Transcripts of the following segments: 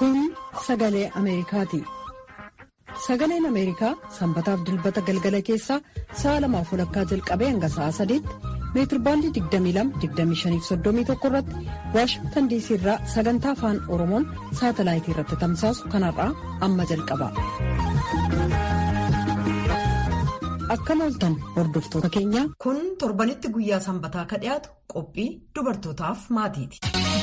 Kun sagalee Ameerikaati. Sagaleen Ameerikaa sanbataaf dilbata galgala keessaa sa'a lamaaf walakkaa jalqabee hanga sa'a sadiitti meetirbaandii 22-25-31 irratti waashingtan diisii irraa sagantaa afaan oromoon saatalaayitii irratti tamsaasu kanarraa amma jalqaba. Akkam ooltan hordoftoota keenya. Kun torbanitti guyyaa sanbataa ka dhiyaatu qophii dubartootaaf maatiiti.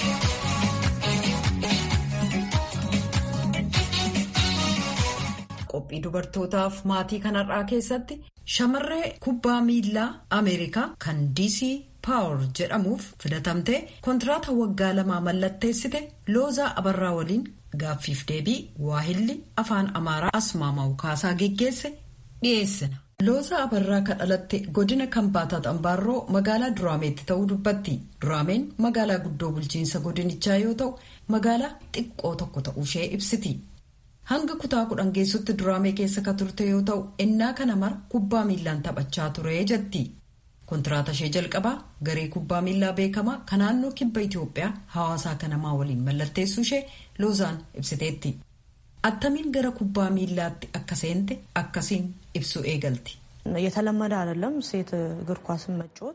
Qophii dubartootaaf maatii kanarraa keessatti shamarree kubbaa miilaa Ameerikaa kan DC Power jedhamuuf filatamtee kontiraata waggaa lamaa mallatteessite Loozaa Abarraa waliin gaaffiif deebii waahilli afaan Amaaraa Asmaamaw Kaasaa geggeesse dhiyeessina. Loozaa Abarraa kan dhalatte godina Kambaataa Xambaarroo magaalaa Duraameetti ta'uu dubbatti. Duraameen magaalaa guddoo bulchiinsa godinichaa yoo ta'u magaalaa xiqqoo tokko ta'uushee ibsiti. Hanga kutaa kudhan geessutti duraamee keessa ka turte yoo ta'u innaa kana mara kubbaa miillaan taphachaa ture jetti. Kontiraata ishee jalqabaa garee kubbaa miillaa beekamaa kan naannoo kibba Itoophiyaa hawaasaa kanamaa waliin mallatteessuu ishee Loozaan ibsiteetti. Attamiin gara kubbaa miillaatti akka seente akkasiin ibsu eegalti. የተለመደ አይደለም ሴት እግር ኳስን መጫወት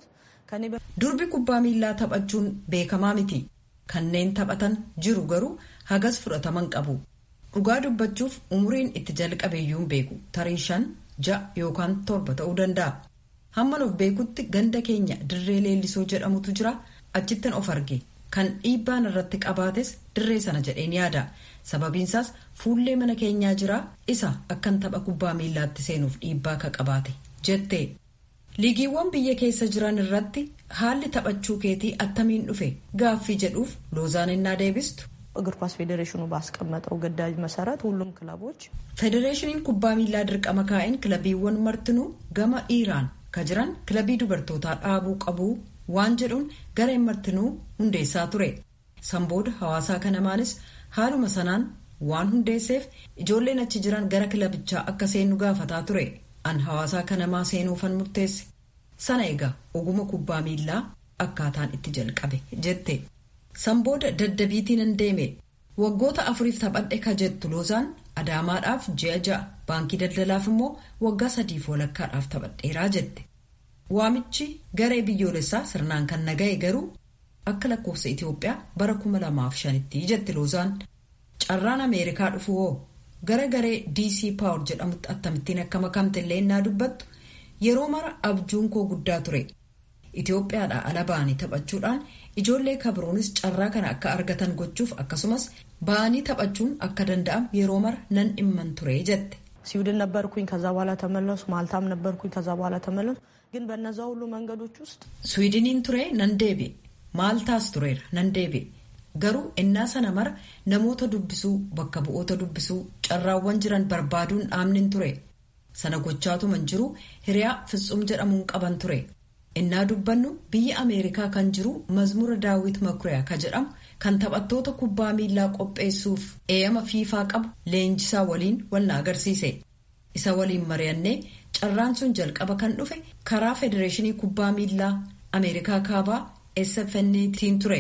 Durbi kubbaa miillaa taphachuun beekamaa miti. Kanneen taphatan jiru garuu hagas fudhataman qabu. Dhugaa dubbachuuf umuriin itti jalqabeeyyuu hin beeku tarii shan ja'a yookaan torba ta'uu danda'a. Hamman of beekutti ganda keenya dirree leellisoo jedhamutu jira achittin of arge kan dhiibbaan irratti qabaates dirree sana jedheen yaada sababiinsaas fuullee mana keenyaa jira isa akkan tapha kubbaa miillaatti seenuuf dhiibbaa ka qabaate jette. Liigiiwwan biyya keessa jiran irratti haalli taphachuu keetii attamiin dhufe gaaffii jedhuuf loozaan innaa deebistu. እግር ኳስ ፌዴሬሽኑ ባስቀመጠው ግዳጅ መሰረት ሁሉም ክለቦች Federeeshiniin kubbaa miillaa dirqama kaa'een kilabiiwwan martinuu gama dhiiraan ka jiran kilabii dubartootaa dhaabuu qabu waan jedhuun gareen martinuu hundeessaa ture. Sanbooda hawaasaa kanamaanis haaluma sanaan waan hundeesseef ijoolleen achi jiran gara kilabichaa akka seennu gaafataa ture. An hawaasaa kanamaa seenuufan murteesse. Sana egaa oguma kubbaa miillaa akkaataan itti jalqabe jette. Sanbooda daddabiitiin hin deeme waggoota afuriif taphadhe ka jettu loozaan adaamaadhaaf ji'a ja'a baankii daldalaaf immoo waggaa sadiif walakkaadhaaf taphadheeraa jette. Waamichi garee biyyoolessaa sirnaan kan naga'e garuu akka lakkoofsa Itoophiyaa bara kuma lamaaf shanitti jette loozaan carraan Ameerikaa dhufu hoo gara garee DC Power jedhamutti akkamittiin akka makamte illee innaa dubbattu yeroo mara abjuun koo guddaa ture. Itoophiyaadhaa ala ba'anii taphachuudhaan ijoollee kabiroonis carraa kana akka argatan gochuuf akkasumas ba'anii taphachuun akka danda'amu yeroo mara nan dhimman ture jette. ስዊድን ነበርኩኝ ከዛ በኋላ ተመለሱ ማልታም ነበርኩኝ ከዛ በኋላ ተመለሱ ግን በነዛ ሁሉ መንገዶች ውስጥ Swiidiniin ture nan deebi'e maaltaas tureera nan deebi'e garuu innaa sana mara namoota dubbisuu bakka bu'oota dubbisuu carraawwan jiran barbaaduun dhaabnin ture sana gochaatuman jiru hiriyaa fitsum jedhamuun qaban ture. innaa dubbannu biyya ameerikaa kan jiru mazmura daawit makuriyaa ka jedhamu kan taphattoota kubbaa miillaa qopheessuuf eeyama fiifaa qabu leenjisaa waliin wal na agarsiise isa waliin mari'annee carraan sun jalqaba kan dhufe karaa federeeshinii kubbaa miillaa ameerikaa kaabaa sfntiin ture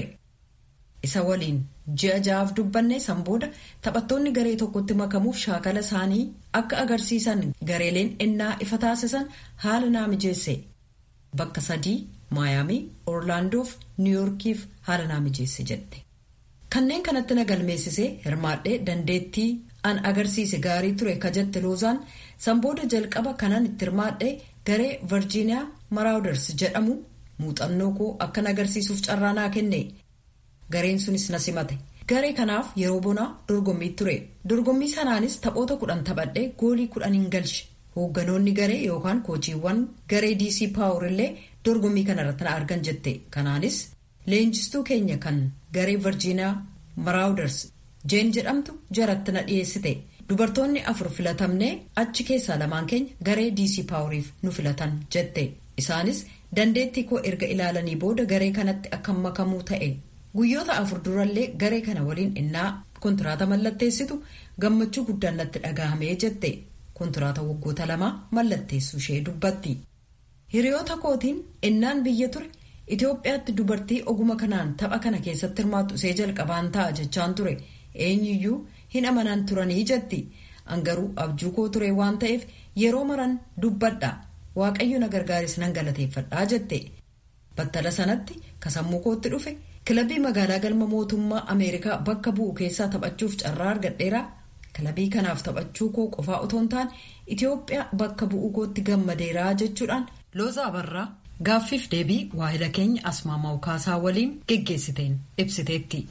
isa waliin ji'a ja'aaf dubbanne san booda taphattoonni garee tokkotti makamuuf shaakala isaanii akka agarsiisan gareeleen innaa ifa taasisan haala naa mijeesse. Bakka sadii Maayaamii, Orlaandoof Niwuyoorkiif haala naa mijeesse jette. Kanneen kanatti na galmeessisee hirmaadhee dandeettii an agarsiise gaarii ture ka jette loozaan sanbooda jalqaba kanan itti hirmaadhee garee Virgiiniyaa Maraawuders jedhamu muuxannoo koo akkan agarsiisuuf carraa naa kenne. Gareen sunis na simate. Garee kanaaf yeroo bonaa dorgommii ture. Dorgommii sanaanis taphoota kudhan taphadhee goolii kudhaniin galche. Hoogganoonni garee yookaan koochiiwwan garee DC Power illee dorgommii kanarratti na argan jette. Kanaanis leenjistuu keenya kan garee Virgiiniyaa Maraawuders jeen jedhamtu jaratti na dhiyeessite. Dubartoonni afur filatamnee achi keessaa lamaan keenya garee DC Poweriif nu filatan jette. Isaanis dandeettii koo erga ilaalanii booda garee kanatti akka makamuu ta'e. Guyyoota afur durallee garee kana waliin innaa kontiraata mallatteessitu gammachuu guddaan natti dhagahame jette. kontiraata waggoota lamaa mallatteessuu ishee dubbatti. Hiriyoota kootiin innaan biyya ture Itoophiyaatti dubartii oguma kanaan tapha kana keessatti hirmaattu ishee jalqabaan ta'a jechaan ture eenyuyyuu hin amanan turanii jetti angaruu abjuu koo ture waan ta'eef yeroo maran dubbadha waaqayyo na gargaaris nan galateeffadhaa jette battala sanatti kasammuu kootti dhufe kilabii magaalaa galma mootummaa ameerikaa bakka bu'u keessaa taphachuuf carraa argadheera kilabii kanaaf taphachuu koo qofaa otoo hin taane itiyoophiyaa bakka bu'uu kootti gammadeeraa jechuudhaan looza abarraa gaaffiif deebii waahila keenya asmaamaa ukaasaa waliin geggeessiteen ibsiteetti.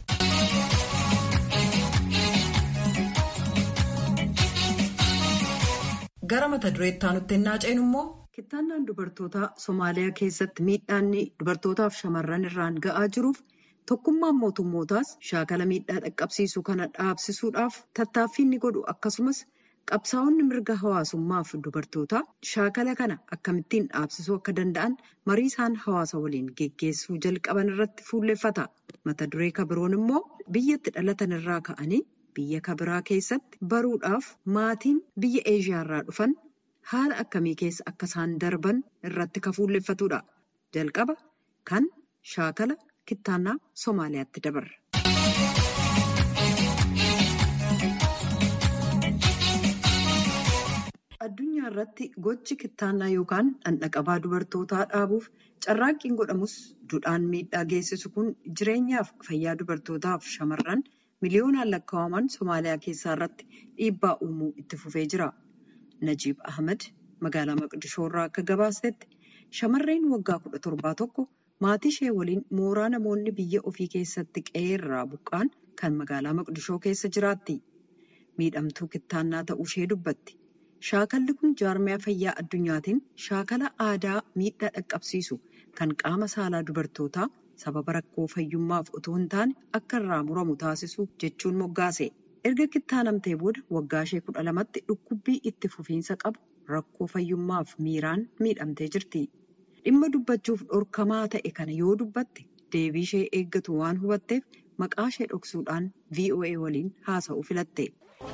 gara mata dureetti aanutti ennaa ceenu immoo. Kittaannaan dubartootaa Somaaliyaa keessatti miidhaanni dubartootaaf shamarran irraan ga'aa jiruuf tokkummaan mootummootaas shaakala miidhaa dhaqqabsiisu kana dhaabsisuudhaaf tattaaffii inni godhu akkasumas qabsaa'onni mirga hawaasummaaf dubartootaa shaakala kana akkamittiin dhaabsisuu akka danda'an marii isaan hawaasa waliin geggeessuu jalqaban irratti fuulleffata. Mata duree kabiroon immoo biyyatti dhalatan irraa ka'anii biyya kabiraa keessatti baruudhaaf maatiin biyya eeshiyaarraa dhufan. haala akkamii keessa akka isaan darban irratti kan fuulleffatudha. Jalqaba kan shaakala kittaannaa Somaaliyaatti dabarra. Addunyaa irratti gochi kittaannaa yookaan dhandhaqabaa dubartootaa dhaabuuf carraaqqiin godhamus duudhaan miidhaa geessisu kun jireenyaaf fayyaa dubartootaaf shamarran miliyoonaan lakkaa'aman Somaaliyaa keessaa irratti dhiibbaa uumuu itti fufee jira. Najiib Ahmed magaalaa Maqdishoo irraa akka gabaasetti shamarreen waggaa kudha torbaa tokko maatii ishee waliin mooraa namoonni biyya ofii keessatti qe'ee irraa buqqaan kan magaalaa Maqdishoo keessa jiraatti. Miidhamtuu kittaannaa ta'uu ishee dubbatti. Shaakalli kun jaarmiyaa fayyaa addunyaatiin shaakala aadaa miidhaa dhaqqabsiisu kan qaama saalaa dubartootaa sababa rakkoo fayyummaaf otoo hin taane akka irraa muramu taasisu jechuun moggaase. erga kittaanamtee booda waggaa ishee kudha lamatti dhukkubbii itti fufiinsa qabu rakkoo fayyummaaf miiraan miidhamtee jirti. Dhimma dubbachuuf dhorkamaa ta'e kana yoo dubbatte deebii ishee eeggatu waan hubatteef maqaa ishee dhoksuudhaan VOA waliin haasa'uu filatte.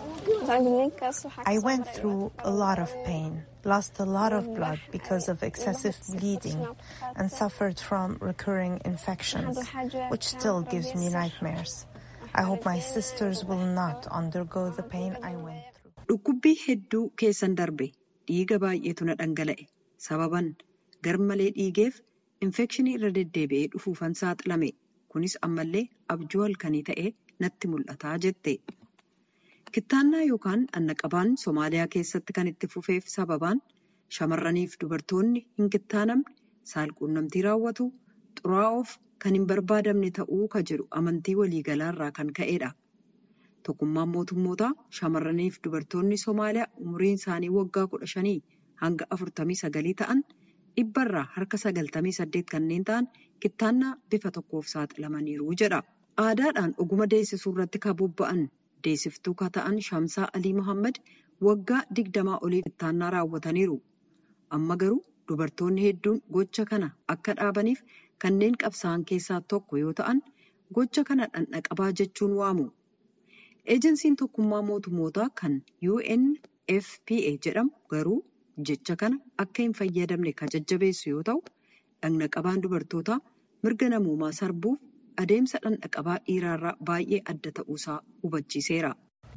I went through a lot of pain, lost a lot of blood because of excessive bleeding, and suffered from recurring infections, which still gives me nightmares. I hope my sisters will not undergo the pain I went through. Dhukkubbii hedduu keessan darbe dhiiga baay'eetu na dhangala'e sababan garmalee dhiigeef infekshinii irra deddeebi'ee dhufuufan saaxilame kunis ammallee abjuu halkanii ta'ee natti mul'ataa jette. Kittaannaa yookaan dhandhaqabaan Somaaliyaa keessatti kan itti fufeef sababaan shamarraniif dubartoonni hin kittaanamne saalquunnamtii raawwatu xuraa'oof kan hin barbaadamne ta'uu ka jedhu amantii waliigalaa irraa kan ka'edha. Tokkummaan mootummootaa shamarraniif dubartoonni Somaaliyaa umriin isaanii waggaa kudha shanii hanga afurtamii sagalii ta'an dhibbarraa harka sagaltamii saddeet kanneen ta'an kittaannaa bifa tokkoof saaxilamaniiru jedha. Aadaadhaan oguma deessisuu irratti kan bobba'an deessiftuu ka ta'an Shamsaa Alii Mohaammed waggaa digdamaa olii kittaannaa raawwataniiru. Amma garuu dubartoonni hedduun gocha kana akka dhaabaniif kanneen qabsaa'an keessaa tokko yoo ta'an gocha kana dhandhaqabaa jechuun waamu. Eejensiin tokkummaa mootummootaa kan UNFPA jedhamu garuu jecha kana akka hin fayyadamne kan jajjabeessu yoo ta'u dhandhaqabaan dubartootaa mirga namoomaa sarbuuf adeemsa dhandhaqabaa dhiiraarraa baay'ee adda ta'uusaa hubachiiseera.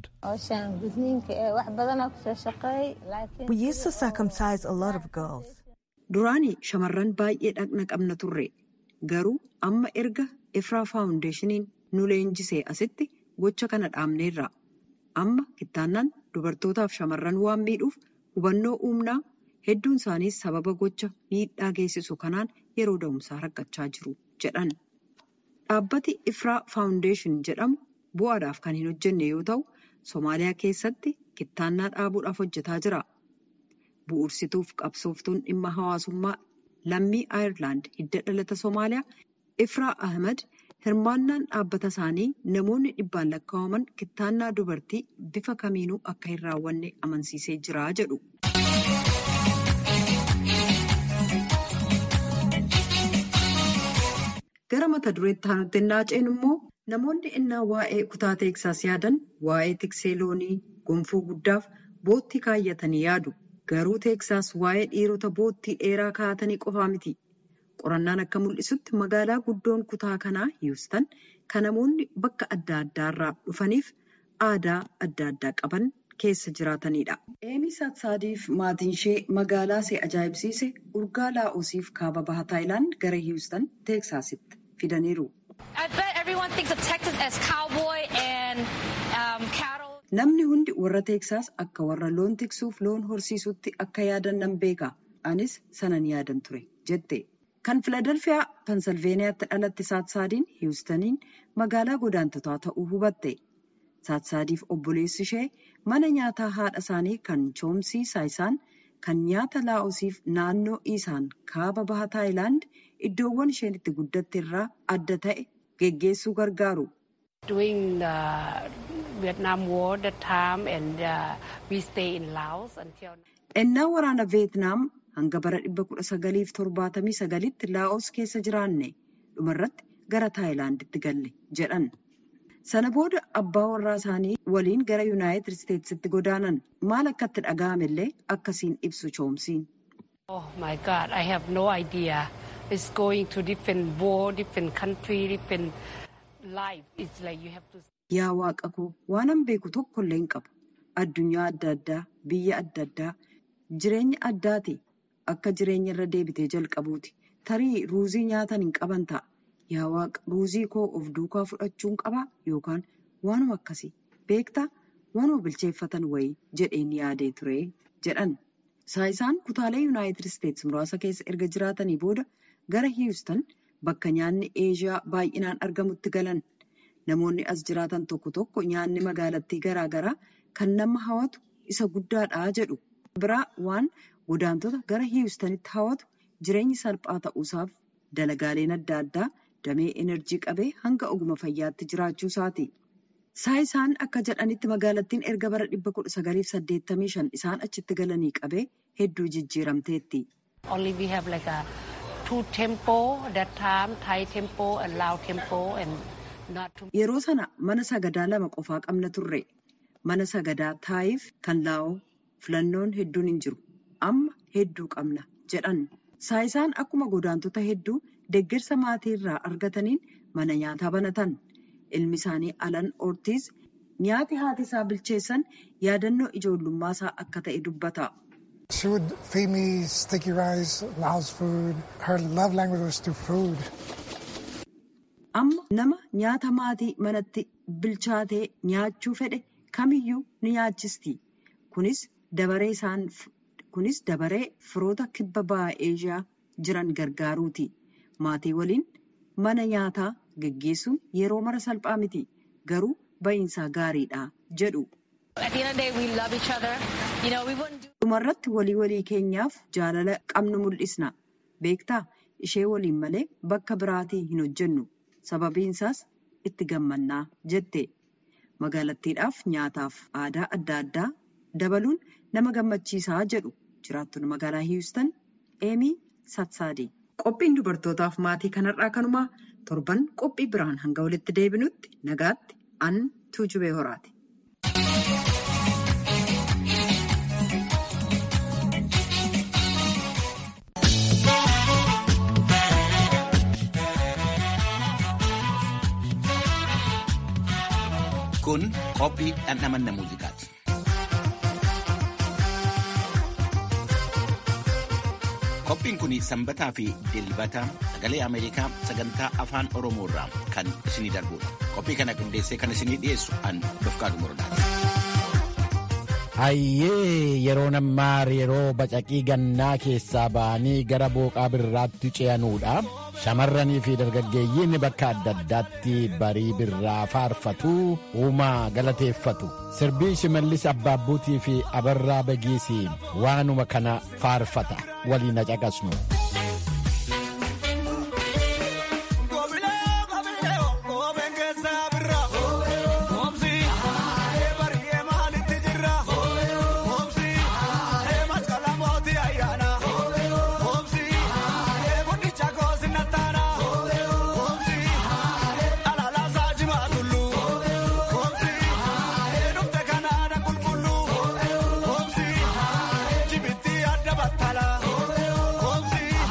We used to circumcise a lot of girls. Duraanii shamarran baay'ee dhaqna qabna turre. Garuu amma erga Efraa Faawundeeshiniin nu leenjisee asitti gocha kana dhaabneerra. Amma kittaannaan dubartootaaf shamarran waan miidhuuf hubannoo uumnaa hedduun isaaniis sababa gocha miidhaa geessisu kanaan yeroo da'umsaa rakkachaa jiru jedhan. Dhaabbati Ifraa Faawundeeshin jedhamu bu'aadhaaf kan hin hojjenne yoo ta'u, Somaaliyaa keessatti kittaannaa dhaabuudhaaf hojjetaa jira. Bu'uursituuf qabsooftuun dhimma hawaasummaa lammii Aayerlaand hidda dhalata Somaaliyaa Ifraa Ahmed hirmaannaan dhaabbata isaanii namoonni dhibbaan lakkaa'aman kittaannaa dubartii bifa kamiinuu akka hin raawwanne amansiisee jira jedhu. Gara mata dureetti aanutti innaa ceenu immoo namoonni innaa waa'ee kutaa teeksaas yaadan waa'ee tiksee loonii gonfoo guddaaf boottii kaayyatanii yaadu. Garuu teeksaas waa'ee dhiirota boottii dheeraa kaa'atanii qofaa miti. Qorannaan akka mul'isutti magaalaa guddoon kutaa kanaa Hiwustan kan namoonni bakka adda addaarraa dhufaniif aadaa adda addaa qaban keessa jiraatanidha. Eemi Saatsaadiif maatiin ishee magaalaa see ajaa'ibsiise urgaa laa'osiif kaaba baha Taayilaand gara Hiwustan Teeksaasitti fidaniiru. Namni hundi warra Teeksaas akka warra loon tiksuuf loon horsiisutti akka yaadan nan beeka. Anis sanan yaadan ture jette. Kan Filadelfiyaa Pensilveeniyaatti dhalatte Saatsaadiin Hiwustaniin magaalaa godaantotaa ta'uu hubatte. Saatsaadiif obboleessi ishee mana nyaataa haadha isaanii kan choomsii saayisaan kan nyaata laa'osiif naannoo isaan kaaba baha Taayilaand iddoowwan isheen itti guddatte irraa adda ta'e geggeessuu gargaaru. Ennaa waraana Veetnaam hanga bara 1979tti Laa'os keessa jiraanne dhumarratti gara Taayilaanditti galle jedhan. Sana booda abbaa warraa isaanii waliin gara Yuunaayitid Isteetsitti godaanan maal akkatti dhaga'ame illee akkasiin ibsu choomsiin. Oh my God, I have no idea. It's going to different war, different country, different life. It's like you have to. Yaa waaqa koo waanan beeku tokko illee hin qabu. Addunyaa adda addaa, biyya adda addaa, jireenya addaati. Akka jireenya irra deebitee jalqabuuti. Tarii ruuzii nyaatan hin qaban ta'a. Yaa waaqa ruuzii koo of duukaa fudhachuun qabaa yookaan waanuma akkasii beektaa waanuma bilcheeffatan wayii jedheen yaadee ture jedhan. Saayisaan kutaalee Yuunaayitid Isteetsi muraasa keessa erga jiraatanii booda gara Hiwustan bakka nyaanni Eeshiyaa baay'inaan argamutti galan. Namoonni as jiraatan tokko tokko nyaanni magaalattii garaa garaa kan nama hawwatu isa guddaadha jedhu. Biraa waan godaantota gara Hiwustanitti hawwatu jireenyi salphaa ta'uusaaf dalagaaleen adda addaa damee enerjii qabee hanga oguma fayyaatti jiraachuu isaati. Saayisaan akka jedhanitti magaalattiin erga bara 1985 isaan achitti galanii qabee hedduu jijjiiramteetti. Only we have like a two temple that time, Thai temple and Lao temple and not too Yeroo sana mana sagadaa lama qofaa qabna turre. Mana sagadaa Taayiif kan Laa'oo filannoon hedduun hin jiru. Amma hedduu qabna jedhan. Saayisaan akkuma godaantota hedduu deeggarsa maatii irraa argataniin mana nyaataa banatan. Ilmi isaanii Alan Ortiz nyaati haati isaa bilcheessan yaadannoo ijoollummaa isaa akka ta'e dubbata. She would feed me sticky rice, Laos food. Her love language was through food. Amma nama nyaata maatii manatti bilchaatee nyaachuu fedhe kamiyyuu ni nyaachisti. Kunis dabaree isaan kunis dabaree firoota kibba bahaa Eeshiyaa jiran gargaaruuti. Maatii waliin mana nyaataa geggeessuun yeroo mara salphaa miti. Garuu ba'iinsaa gaariidha jedhu. Dhumarratti walii walii keenyaaf jaalala qabnu mul'isna. Beektaa ishee waliin malee bakka biraatii hin hojjennu. Sababiin isaas itti gammannaa jette. Magaalattiidhaaf nyaataaf aadaa adda addaa dabaluun nama gammachiisaa jedhu jiraattonni magaalaa Hiwustan Eemii Satsaadii. Qophiin dubartootaaf maatii kanarraa kanumaa torban qophii biraan hanga walitti deebinutti nagaatti an tuujubee horaati. Kun qophii dhandhamanna muuziqaati. Qophiin kun sanbataa fi dilbata sagalee Ameerikaa sagantaa afaan Oromoo irraa kan isinii darbudha. Qophii kana qindeessee kan isinii dhiyeessu an Dofqaadu Morodaati. Hayyee yeroo nammaa yeroo bacaqii gannaa keessaa ba'anii gara booqaa birraatti ce'anuudha. Shamarranii fi dargaggeeyyiin bakka adda addaatti barii birraa faarfatu uumaa galateeffatu. Sirbii shimallis abbaabbuutii fi abarraa bagiisii waanuma kana faarfata waliin caqasnu. Jibiti adda battala.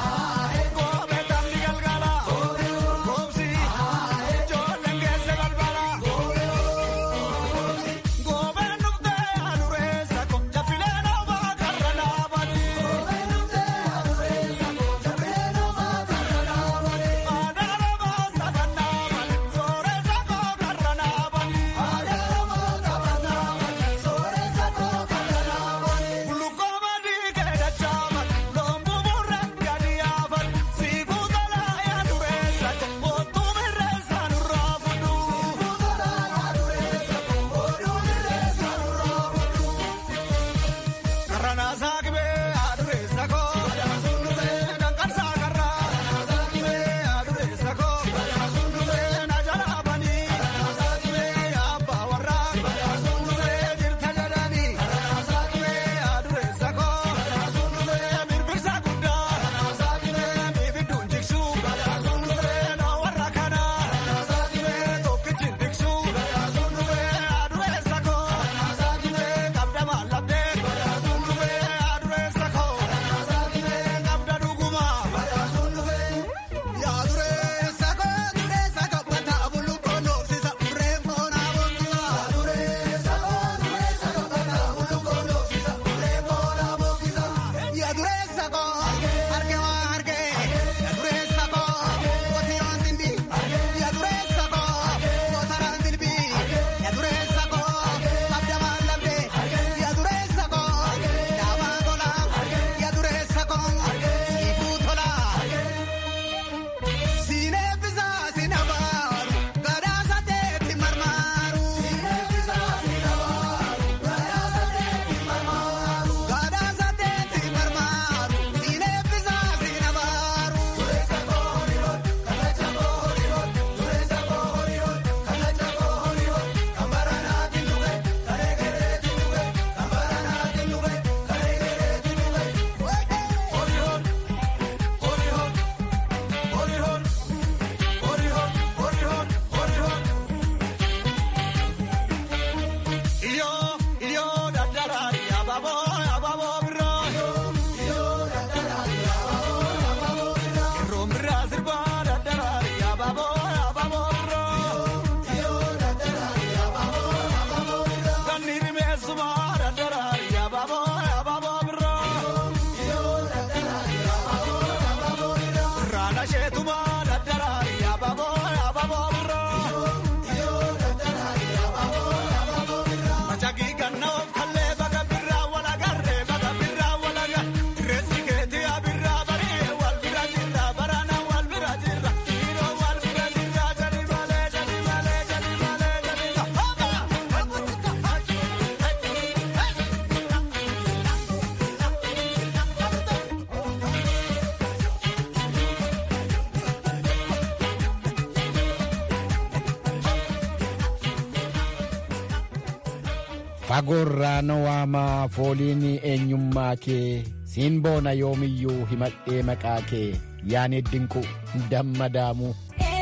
fagoorraa na waamaa fooliin eenyummaa kee siin boona yoomiyyuu himadhee maqaa kee yaani dinqu dammadaamuu.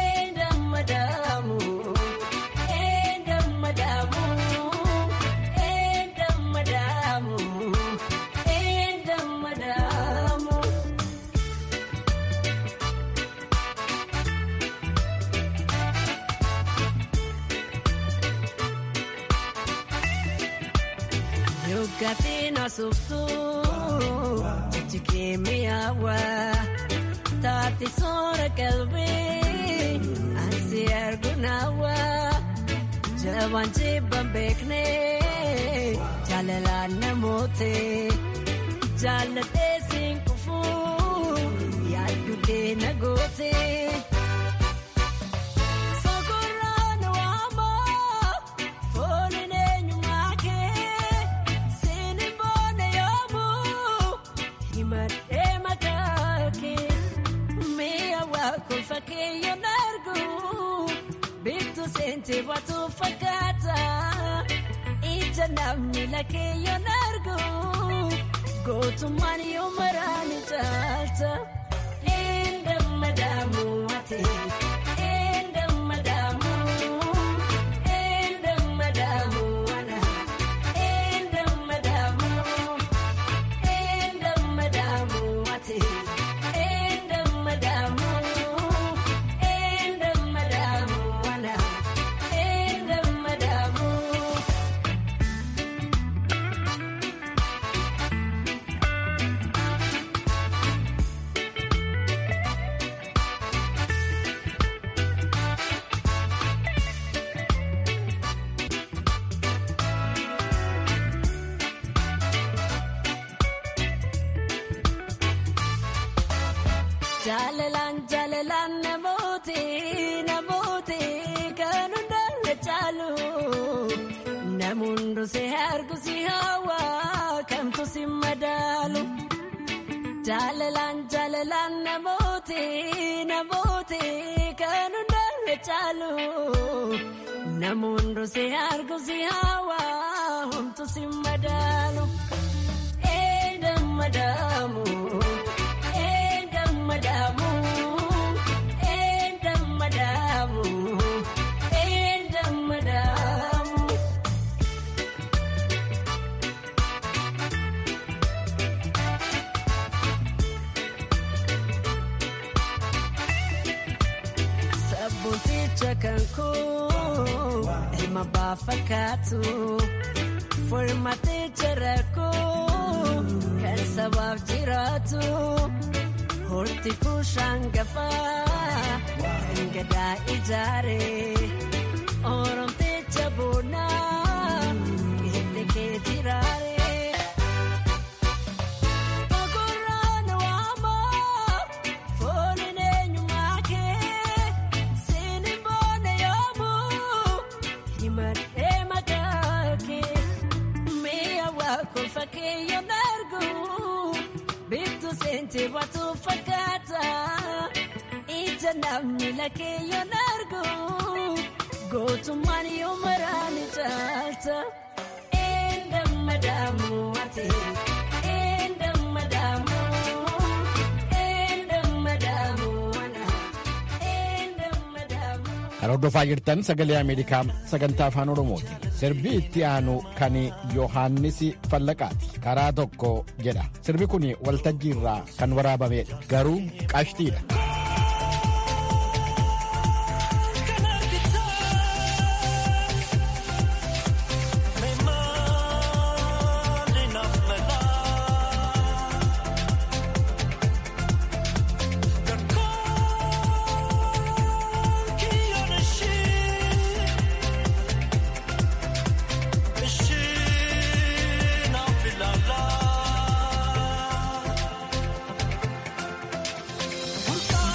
Gatina suftu chikimiawa tati sora kalbi ansi argunawa jawan jibban bekne jalala namote jalate sinkufu yadude nagote Sente watu fakata ija namni lake yon argu gootummaan yoo maraan jaalta enda madamu ate enda madamu enda madamu ana enda madamu enda madamu ate enda madamu. Jaalalaan jaalalaan namooti namooti kan hundaanne caalu namuun si argu si hawa kamtu si madaalu. Jaalalaan jaalalaan namooti namooti kan hundaanne caalu namuun si argu si hawa humtu si madaalu. Eenyu madaamu. madamu enda madamu enda madamu Sabuticha kanku ilma baafakkaatu furmaaticha rakkoo kan sabaaf jiraatu. Horti kushaan gafaa kan gadaa ijaaree oromticha boonaa hidde kee jiraaree. Ogurraan waamaa fooliin eenyummaa kee siini boona yoomuu himadhee maqaa kee mi'a waa kolfa kee yoon arguu. Bitu sente watu fakata ija namni lake yon argu gootummaan yoo maraan jaalta enda madamu ate enda madamu enda madamu ana enda madamu. Kan hordofaa jirtan sagalee Ameerikaa sagantaa afaan Oromooti. Sirbi itti aanu kan Yohaannis Fallaqaati. Karaa tokko jedha. Sirbi kun waltajjii irraa kan waraabamedha. Garuu qashtiidha. Kun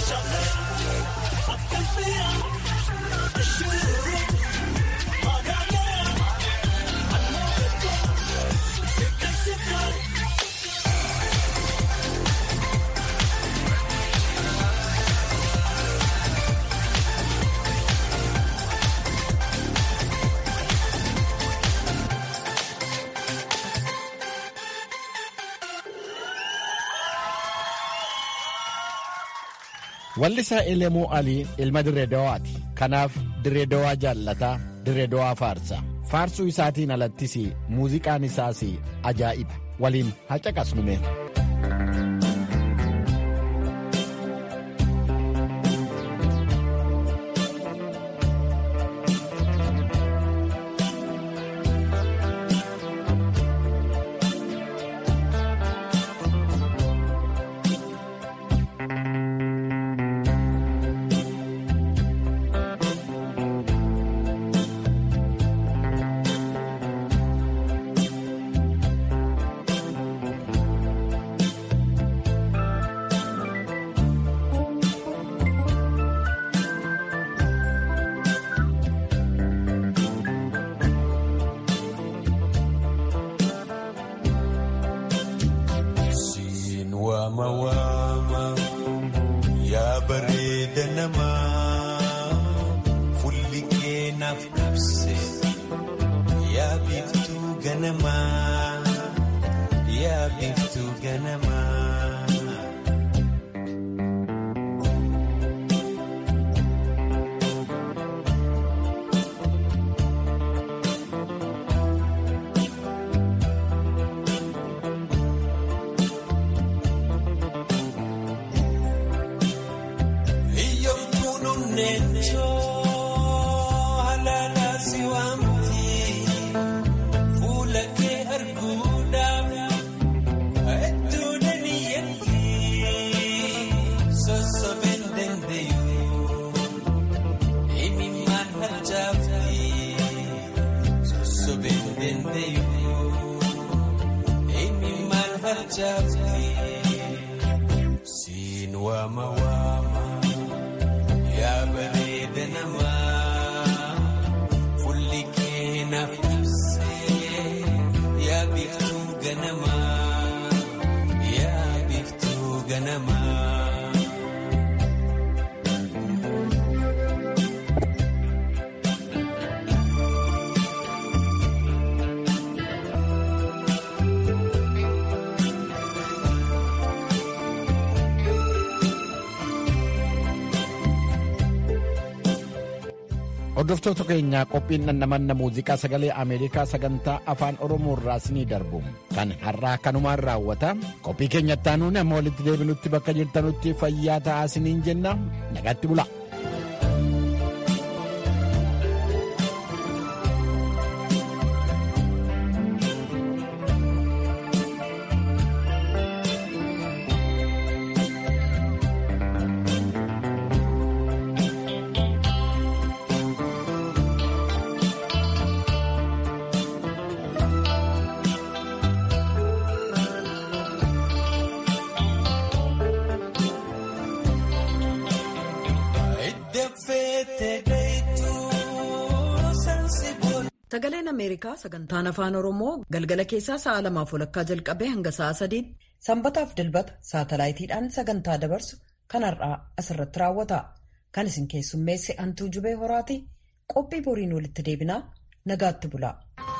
Wallisaa Elemoo Alii ilma Dirree Dawaati. Kanaaf Dirree Dawaa jaallataa Dirree Dawaa faarsa. Faarsuu isaatiin alattis muuziqaan isaas ajaa'iba. Waliin haa caqasnume. Waama waama yaa bareeda namaa fulli keenaaf ibse yaa biiftuu ganamaa yaa biiftuu ganamaa. Siin waama waama yaa bareeda namaa fulli keenaaf ibse yaa biiftuu ganamaa yaa biiftuu ganamaa. Hordoftoota keenyaa qophiin dhandhamanna muuziqaa sagalee Ameerikaa sagantaa afaan Oromoo irraa isinii darbu kan har'aa kanumaan raawwata. Qophii keenyatti aanuun amma walitti deebinutti bakka jirtanutti fayyaa ta'aa isiniin jenna nagaatti bula. Sagaleen Ameerikaa sagantaan afaan Oromoo galgala keessaa sa'a lamaaf walakkaa jalqabee hanga sa'a sadiitti sanbataaf dilbata saatalaayitiidhaan sagantaa dabarsu kan har'aa asirratti raawwata. Kan isin keessummeesse Antuu Jubee Horaati qophii boriin walitti deebinaa nagaatti bula.